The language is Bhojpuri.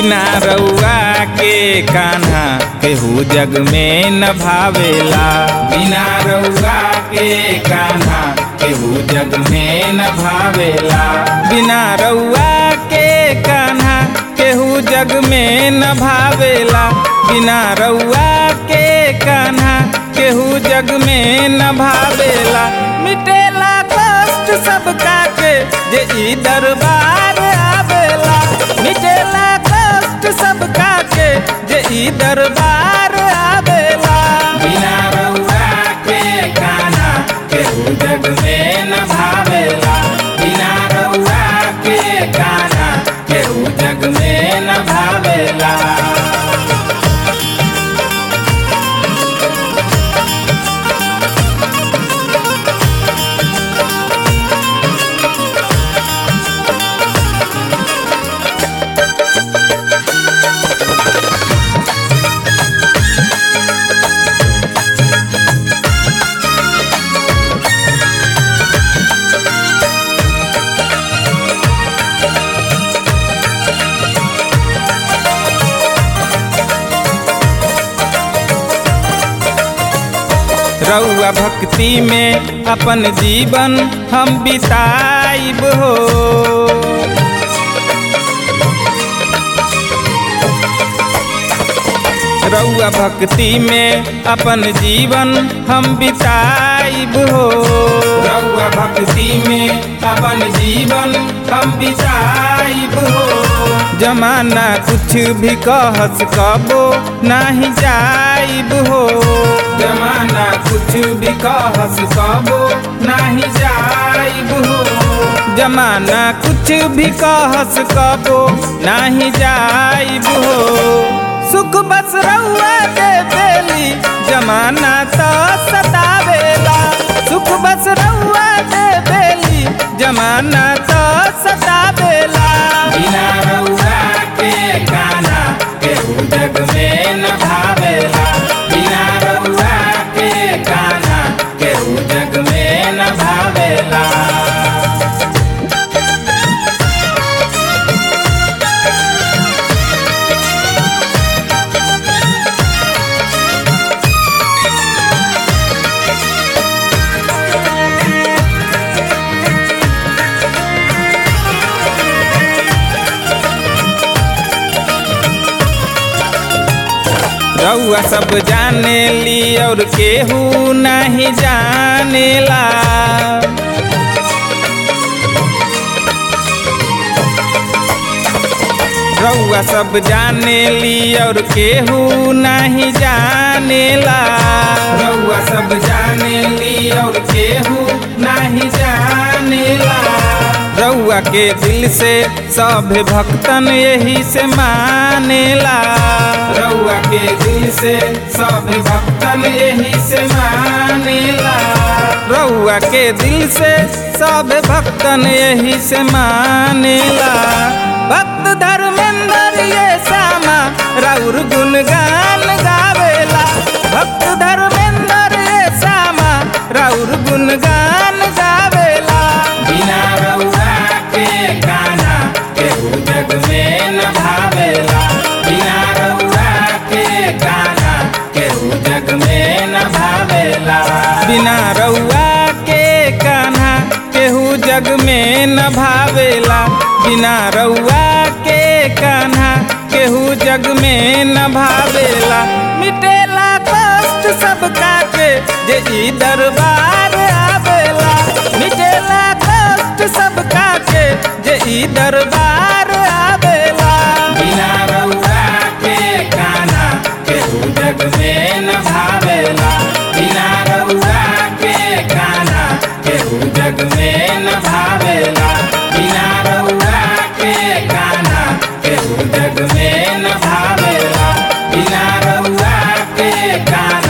बिना रउआ के कान्हा केहू जग में न भावेला बिना रउआ के कान्हा केहू जग में न भावेला बिना रउआ के कान्हा केहू जग में न भावेला बिना रउआ के कान्हा केहू जग में न भावेला मिटेला कष्ट सबका के जे ई दरबार आवेला मिटेला कष्ट सबका के जे ई दरबार आवेला बिना रउआ के कान्हा केहू जग में न भावेला बिना रउआ के कान्हा केहू जग में न भावेला रउआ भक्ति में अपन जीवन हम बिताइब हो रउआ भक्ति में अपन जीवन हम बिताइब हो रउआ भक्ति में अपन जीवन हम बिताइब हो जमाना कुछ भी कहस कबो नाही जाइब हो जमाना कुछ भी कहस कबो नाही जाइब हो जमाना कुछ भी कहस कबो नाही जाइब हो सुख बस रउआ दे बेली जमाना तो सतावेला सुख बस रउआ दे बेली जमाना तो सतावेला बिना रउआ के गाना केहू जग में न भावेला बिना रउआ के गाना केहू जग में न भावेला रउआ सब जाने ली और केहू नहीं जानेला रउआ सब जाने ली और केहू नहीं जानेला रउआ सब जाने ली और केहू नहीं जानेला रउआ के दिल से सब भक्तन यही से मानेला रउआ के दिल से सब भक्तन यही से मानेला रउआ के दिल से सब भक्तन यही से मानेला भक्त धर्मेंद्र ये सामा राउर गुणगान गावेला भक्त धर्मेंद्र ये सामा राउर गुणगान गावेला बिना रउआ के गाना केहू जग में न भावेला बिना रउआ के गाना केहू जग में न भावेला बिना रउआ के कान्हा केहू जग में न भावेला बिना रउआ के कान्हा केहू जग में न भावेला मिटेला कष्ट सबका के जे ई दरबार आवेला मिटेला कष्ट सबका के जे ई दरबार आवेला बिना रउआ के कान्हा केहू जग में न भावेला बिना रउआ के कान्हा केहू जग में न भावेला बिना रउआ के कान्हा केहू जग में न भावेला बिना रउआ के कान्हा